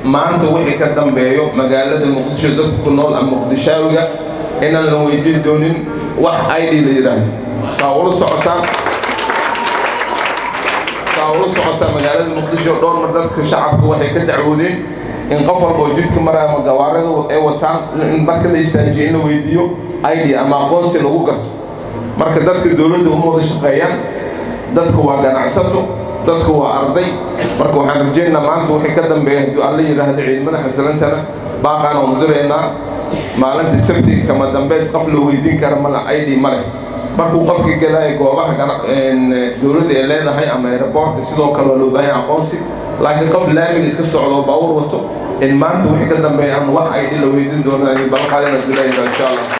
maanta wixii ka dambeeyo magaalada muqdisho dadka ku nool ama muqdishaawiga inaan la weydiin doonin wax id la yidhaahdo saa ula socotaan saa ula socotaan magaalada muqdisho dhowr mar dadka shacabka waxay ka dacwoodeen in qof walba oo jidka maraya ama gawaarada ay wataan in marka la istaajiyo in la weydiiyo id ama aqoonsi lagu garto marka dadka dowladda uma wada shaqeeyaan dadka waa ganacsato dadka waa arday marka waxaan rajeynaa maanta wixii ka dambeeya hadduu alla yidhaahdo ciidamada xasilantana baaqaan oonu diraynaa maalinta sabti kama dambeys qof la weydiin kara mala id ma leh markuu qofka gelaya goobaha dowladda ay leedahay ama aeroboortka sidoo kale waa loo baahan aqoonsi laakiin qof laamiga iska socdo baawur wato in maanta wixii ka dambeeya aan wax id la weydiin doono balqaadina dulayna insha allah